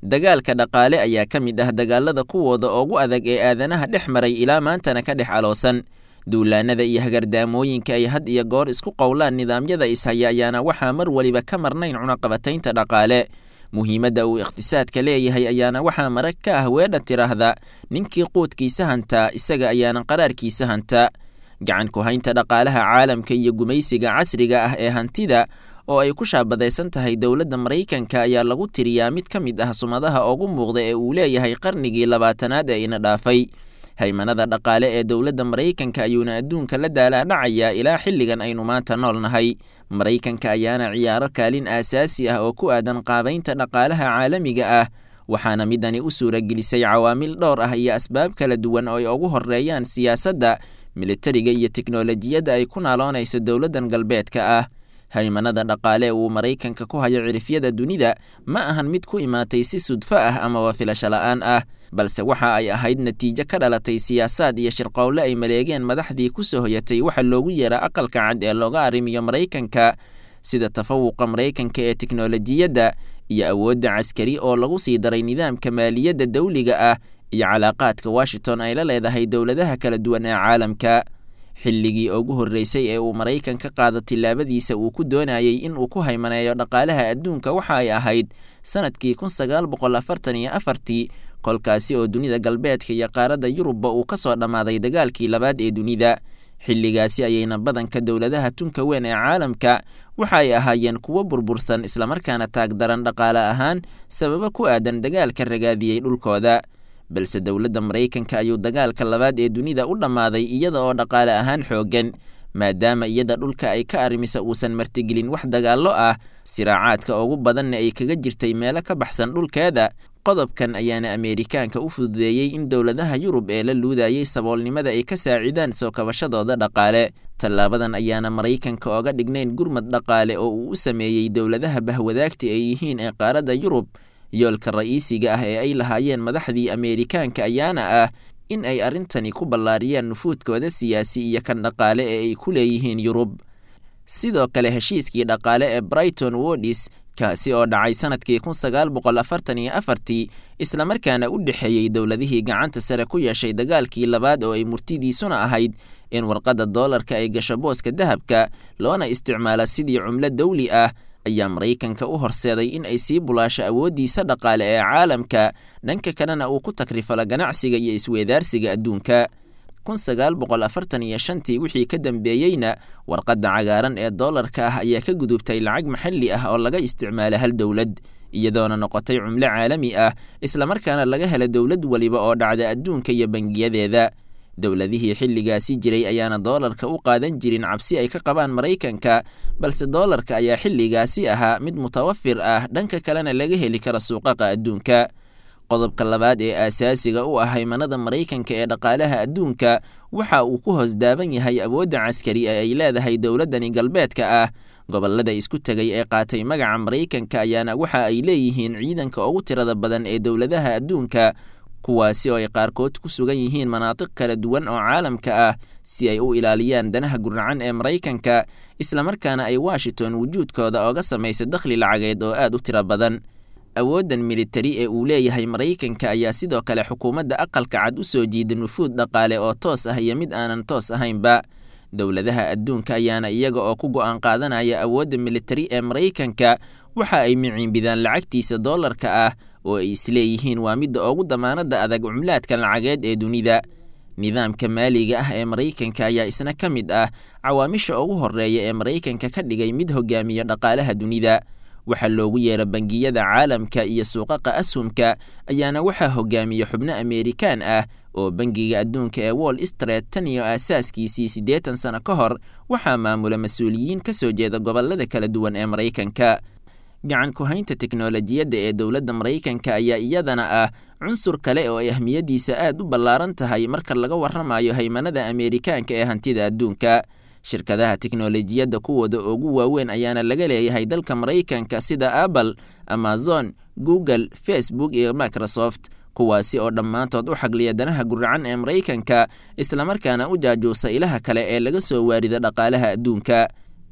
dagaalka dhaqaale ayaa ka mid ah dagaalada kuwooda ugu adag ee aadanaha dhex maray ilaa maantana ka dhex aloosan duulaanada iyo hagardaamooyinka ay had iyo goor isku qowlaan nidaamyada ishaya ayaana waxaa mar weliba ka marnayn cunaqabataynta dhaqaale muhiimadda uu iqhtisaadka leeyahay ayaana waxaa marag ka ah weedha tiraahda ninkii quudkiisa hantaa isaga ayaana qaraarkiisa hanta gacan ku haynta dhaqaalaha caalamka iyo gumaysiga casriga ah ee hantida oo ay ku shaabadaysan tahay dowladda maraykanka ayaa lagu tiriyaa mid ka mid ah sumadaha ugu muuqda ee uu leeyahay qarnigii labaatanaad ee ina dhaafay haymanada dhaqaale ee dowladda maraykanka ayuuna adduunka la daalaadhacayaa ilaa xilligan aynu maanta nool nahay maraykanka ayaana ciyaaro kaalin aasaasi ah oo ku aadan qaabaynta dhaqaalaha caalamiga ah waxaana midani u suuragelisay cawaamil dhowr ah iyo asbaab kala duwan oo ay ugu horeeyaan siyaasadda militariga iyo teknolojiyadda ay ku naaloonayso dowladdan galbeedka ah haymanada dhaqaale uu maraykanka ku hayo cirifyada dunida ma ahan mid ku imaatay si sudfo ah amaba filasho la'aan ah balse waxa ay ahayd natiijo ka dhalatay siyaasaad iyo shirqowle ay maleegeen madaxdii ku soo hoyatay waxa loogu yeera aqalka cad ee looga arrimiyo maraykanka sida tafawuqa maraykanka ee teknolojiyadda iyo awoodda caskari oo lagu sii daray nidaamka maaliyadda dawliga ah iyo calaaqaadka washington ay la leedahay dowladaha kala duwan ee caalamka xilligii ugu horreysay ee uu maraykan ka qaado tillaabadiisa uu ku doonayey in uu ku haymaneeyo dhaqaalaha adduunka waxa ay ahayd sannadkii kun sagaal boqol afartan iyo afartii kolkaasi oo dunida galbeedka iyo qaaradda yurubba uu ka soo dhammaaday dagaalkii labaad ee dunida xilligaasi ayayna badanka dowladaha tunka weyn ee caalamka waxa ay ahaayeen kuwo burbursan islamarkaana taagdaran dhaqaale ahaan sababo ku aadan dagaalka ragaadiyey dhulkooda balse dowladda maraykanka ayuu dagaalka labaad ee dunida u dhammaaday iyada oo dhaqaale ahaan xooggan maadaama iyada dhulka ay ka arrimisa uusan martigelin wax dagaallo ah siraacaadka ugu badanna ay kaga jirtay meelo ka baxsan dhulkeeda qodobkan ayaana ameerikaanka u fududeeyey in dowladaha yurub ee la luudayey saboolnimada ay ka saacidaan soo kabashadooda dhaqaale tallaabadan ayaana maraykanka ooga dhignayn gurmad dhaqaale oo uu u sameeyey dowladaha bahwadaagta ay yihiin ee qaaradda yurub yoolka ra'iisiga ah ee ay lahaayeen madaxdii ameerikaanka ayaana ah in ay arrintani ku ballaariyaan nufuudkooda siyaasi iyo kan dhaqaale ee ay ku leeyihiin yurub sidoo kale heshiiskii dhaqaale ee brighton wodis kaasi oo dhacay sannadkii kun sagaal boqol afartan iyo afartii islamarkaana u dhexeeyey dowladihii gacanta sare ku yeeshay dagaalkii labaad oo ay murtidiisuna ahayd in warqadda doolarka ay gasho booska dahabka loona isticmaalo sidii cumlo dawli ah ayaa maraykanka u horseeday in ay sii bulaasho awooddiisa dhaqaale ee caalamka dhanka kalena uu ku takrifalo ganacsiga iyo isweedaarsiga adduunka kun sagaal boqol afartan iyo shantii wixii ka dambeeyeyna warqadda cagaaran ee doolarka ah ayaa ka gudubtay lacag maxalli ah oo laga isticmaalo hal dowlad iyadoona noqotay cumlo caalami ah islamarkaana laga helo dowlad weliba oo dhacda adduunka iyo bangiyadeeda dowladihii xilligaasi jiray ayaana doolarka u qaadan jirin cabsi ay ka qabaan maraykanka balse doolarka ayaa xilligaasi ahaa mid mutawafir ah dhanka kalena laga heli karo suuqaqa adduunka qodobka labaad ee aasaasiga u ah haymanada maraykanka ee dhaqaalaha adduunka waxa uu ku hoos daaban yahay awoodda caskari ee ay leedahay dowladdani galbeedka ah gobollada isku tegay ee qaatay magaca maraykanka ayaana waxa ay leeyihiin ciidanka ugu tirada badan ee dowladaha adduunka kuwaasi oo ay qaarkood ku sugan yihiin manaatiq kala duwan oo caalamka ah si ay u ilaaliyaan danaha guracan ee maraykanka islamarkaana ay washington wujuudkooda ooga samaysa dakhli lacageed oo aad u tiro badan awooddan militari ee uu leeyahay maraykanka ayaa sidoo kale xukuumadda aqalka cad u soo jiida nufuud dhaqaale oo toos ah iyo mid aanan toos ahaynba dowladaha adduunka ayaana iyaga oo ku go'aan qaadanaya awoodda militari ee maraykanka waxa ay miciinbidaan lacagtiisa doolarka ah oo ay isleeyihiin waa midda ugu damaanadda adag cumlaadka lacageed ee dunida nidaamka maaliga ah ee maraykanka ayaa isna ka mid ah cawaamisha ugu horreeya ee maraykanka ka dhigay mid hogaamiya dhaqaalaha dunida waxaa loogu yeera bangiyada caalamka iyo suuqaqa ashumka ayaana waxaa hogaamiya xubno ameerikaan ah oo bangiga adduunka ee wall street tan iyo aasaaskiisii siddeetan sano ka hor waxaa maamula mas-uuliyiin ka soo jeeda gobollada kala duwan ee maraykanka gacan ku-haynta teknolojiyadda ee dowladda maraykanka ayaa iyadana ah cunsur kale oo ay ahmiyaddiisa aad u ballaaran tahay marka laga warramayo haymanada ameerikaanka ee hantida adduunka shirkadaha teknolojiyadda kuwooda ugu waaweyn ayaana laga leeyahay dalka maraykanka sida apple amazon google facebook iyo microsoft kuwaasi oo dhammaantood u xagliya danaha guracan ee maraykanka islamarkaana u jaajuusa ilaha kale ee laga soo waarida dhaqaalaha adduunka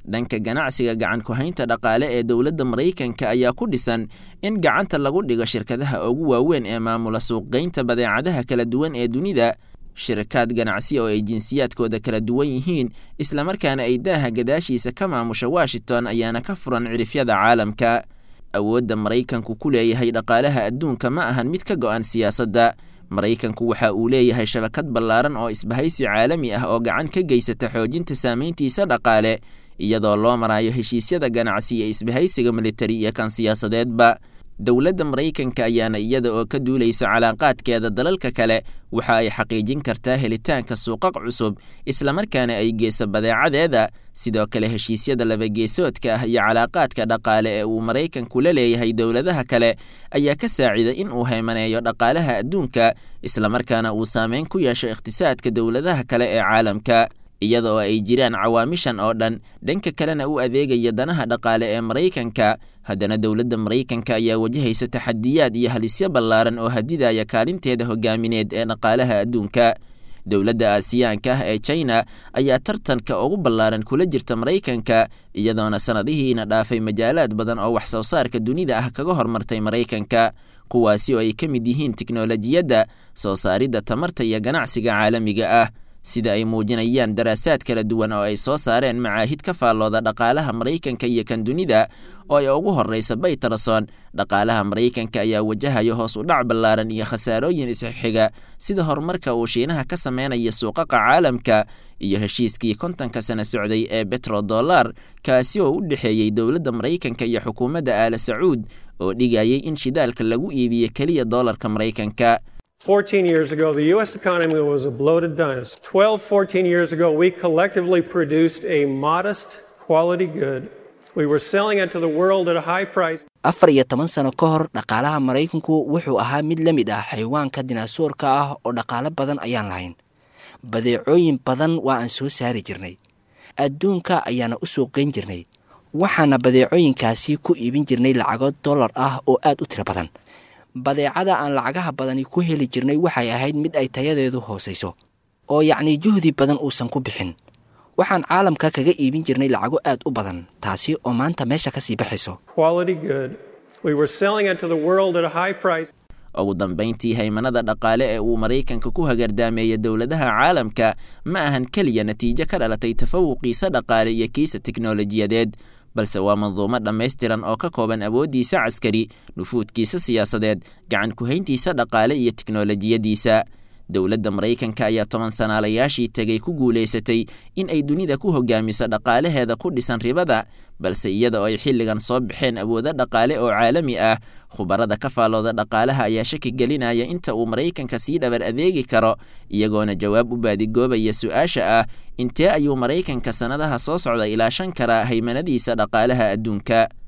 dhanka ganacsiga gacan ku-haynta dhaqaale ee dowladda maraykanka ayaa ku dhisan in gacanta lagu dhigo shirkadaha ugu waaweyn ee maamula suuqgeynta badeecadaha kala duwan ee dunida shirkaad ganacsi oo ay jinsiyaadkooda kala duwan yihiin islamarkaana ay daaha gadaashiisa ka maamusha washington ayaana ka furan cirifyada caalamka awoodda maraykanku ku leeyahay dhaqaalaha adduunka ma ahan mid ka go'an siyaasadda maraykanku waxa uu leeyahay shabakad ballaaran oo isbahaysi caalami ah oo gacan ka geysata xoojinta saamayntiisa dhaqaale iyadoo loo marayo heshiisyada ganacsi ee isbahaysiga militari iyo kan siyaasadeedba dowladda maraykanka ayaana iyada oo ka duulaysa calaaqaadkeeda dalalka kale waxa ay xaqiijin kartaa helitaanka suuqaq cusub islamarkaana ay geyso badeecadeeda sidoo kale heshiisyada labageesoodka ah iyo calaaqaadka dhaqaale ee uu maraykanku la leeyahay dowladaha kale ayaa ka saacida in uu haymaneeyo dhaqaalaha adduunka islamarkaana uu saameyn ku yeesho iqhtisaadka dowladaha kale ee caalamka iyada oo ay jiraan cawaamishan oo dhan dhanka kalena u adeegaya danaha dhaqaale ee maraykanka haddana dowladda maraykanka ayaa wajahaysa taxadiyaad iyo halisyo ballaaran oo hadidaya kaalinteeda hogaamineed ee dhaqaalaha adduunka dowladda aasiyaanka ah ee china ayaa tartanka ugu ballaaran kula jirta maraykanka iyadoona sannadihiina dhaafay majaalaad badan oo wax soo saarka dunida ah kaga hormartay maraykanka kuwaasi oo ay ka mid yihiin tiknolojiyadda soo saaridda tamarta iyo ganacsiga caalamiga ah sida ay muujinayaan daraasaad kala duwan oo ay soo saareen macaahid ka faallooda dhaqaalaha maraykanka iyo kan dunida oo ay ugu horraysa baytarason dhaqaalaha maraykanka ayaa wajahayo hoos u dhac ballaaran iyo khasaarooyin isxixiga sida horumarka uu shiinaha ka sameynaya suuqaqa caalamka iyo heshiiskii kontonka sana socday ee betrodollar kaasi oo u dhexeeyey dowladda maraykanka iyo xukuumadda aala sacuud oo dhigayay in shidaalka lagu iibiyo keliya doolarka maraykanka 14 years ago, the U.S. economy was a bloated dinosaur. 12, 14 years ago, we collectively produced a modest quality good. We were selling it to the world at a high price. afar iyo toban sano ka hor dhaqaalaha maraykanku wuxuu ahaa mid la mid ah xayawaanka dinaasuurka ah oo dhaqaalo badan ayaan lahayn badeecooyin badan waa aan soo saari jirnay adduunka ayaana u suuqgeyn jirnay waxaana badeecooyinkaasi ku iibin jirnay lacago dollar ah oo aad u tiro badan badeecada aan lacagaha badani ku heli jirnay waxay ahayd mid ay tayadeedu hoosayso oo yacnii juhdi badan uusan ku bixin waxaan caalamka kaga iibin jirnay lacago aad u badan taasi oo maanta meesha ka sii baxayso Quality good. We were selling it to the world at a high price. ugu dambayntii haymanada dhaqaale ee uu maraykanka ku hagardaameeya dowladaha caalamka ma ahan keliya natiijo ka dhalatay tafawuqiisa dhaqaale iyo kiisa teknolojiyadeed balse waa manduumo dhammaystiran oo ka kooban awooddiisa caskari nufuudkiisa siyaasadeed gacan ku-hayntiisa dhaqaale iyo teknolojiyadiisa dowladda maraykanka ayaa toban sanaalayaashii tegay ku guulaysatay in ay dunida ku hogaamiso dhaqaalaheeda ku dhisan ribada balse iyada oo ay xilligan soo baxeen awoodo dhaqaale oo caalami ah khubarada ka faallooda dhaqaalaha ayaa shaki gelinaya inta uu maraykanka sii dhabar adeegi karo iyagoona jawaab u baadigoobaya su-aasha ah intee ayuu maraykanka sannadaha soo socda ilaashan karaa haymanadiisa dhaqaalaha adduunka